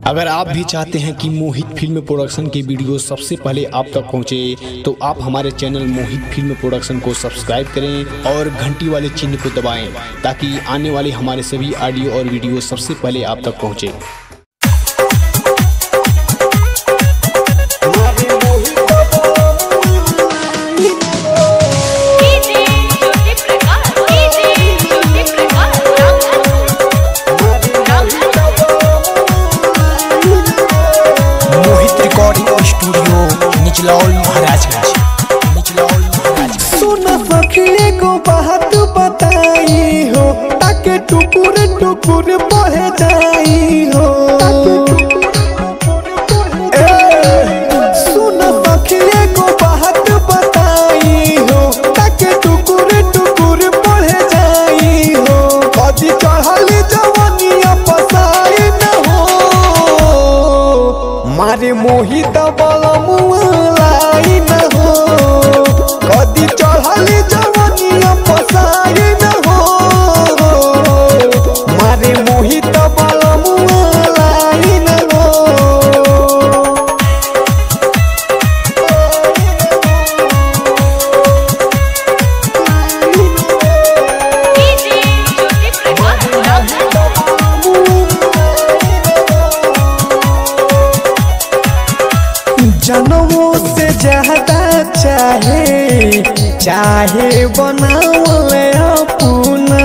अगर आप भी चाहते हैं कि मोहित फिल्म प्रोडक्शन की वीडियो सबसे पहले आप तक पहुंचे तो आप हमारे चैनल मोहित फिल्म प्रोडक्शन को सब्सक्राइब करें और घंटी वाले चिन्ह को दबाएं ताकि आने वाले हमारे सभी ऑडियो और वीडियो सबसे पहले आप तक पहुंचे DJ Jyoti Prakash DJ Jyoti Prakash Mohit recording studio Nichlaul Maharajganj Nichlaul Maharajganj सुन सखिए को बात बताई हो ताके टुकुर टुकुर बढ़ जाई हो ए, सुन सखिए को बात बताई हो ताके टुकुर टुकुर बढ़ जाई हो कदी चढ़ल जवनिया पसाई न हो मारे मोहित बल मुलाई न हो कदी चढ़ल जवनिया पसाई न हो मारे मोहित बल मुलाई न हो डीजे ज्योति प्रकाश जनमों से ज्यादा चाहे चाहे बनावले अपना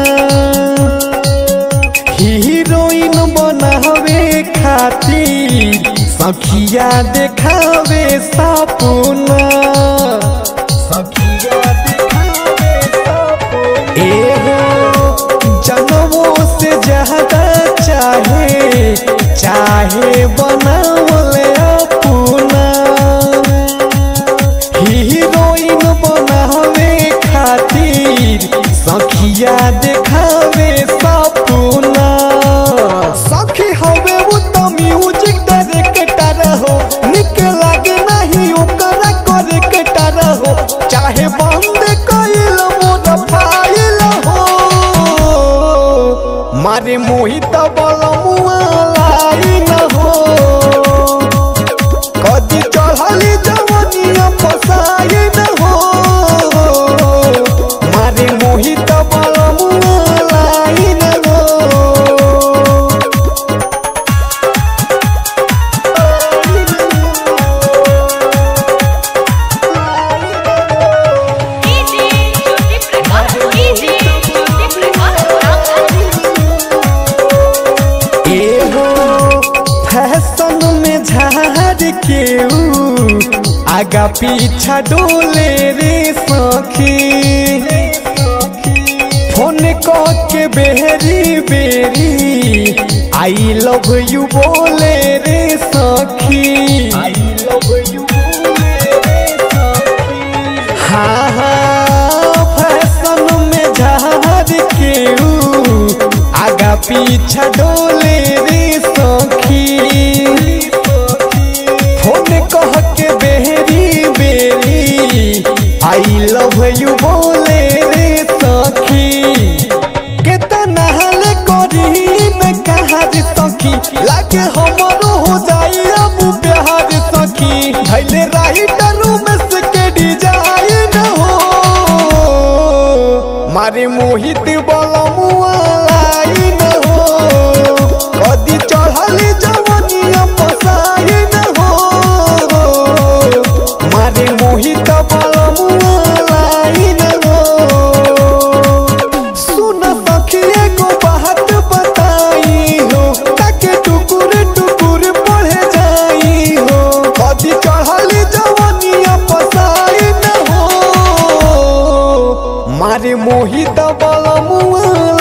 हीरोइन बनावे खातिर सखिया देखावे सपना सखिया देखावे सपना एहो जनमों से ज्यादा चाहे चाहे बनावले अपना हीरोइन बनावे खातिर सखिया देखावे सपना सखी हवे वो तो म्यूजिक डायरेक्टर हो निक लागे नहीं ओकरा करे के हो चाहे बंद कइल मोर फाइल हो मारे मोहित बल मुआलाई न हो कदी चढ़ली जवनिया फसाई न हो मारे मोहित बल मुआलाई न हो डीजे ज्योति प्रकाश डीजे ज्योति प्रकाश एहो फैशन में झाड़ के ऊ आगा पीछा डोले रे सखी फोन क के बेरी बेरी आई लव यू बोले रे सखी आई लव यू बोले रे सखी हाँ हाँ फैशन में झाड़ के ऊ आगा पीछा डोले रे सखी फोन कह के बेरी बेरी आई लव यू बोले रे सखी केतना हाल करी न कहा रे सखी लागे हमरो हो जाई अब प्यार सखी भैले राइटर में से के डिजाइन हो मारे मोहित बलमुआलाई न हो कदी चढ़ली जवनिया पसाई न हो मारे मोहित बलमुआलाई न हो सुन सखिए को बात बताई हो ताके टुकुर टुकुर बढ़ जाई हो कदी चढ़ली जवनिया पसाई न हो मारे मोहित बल मुआ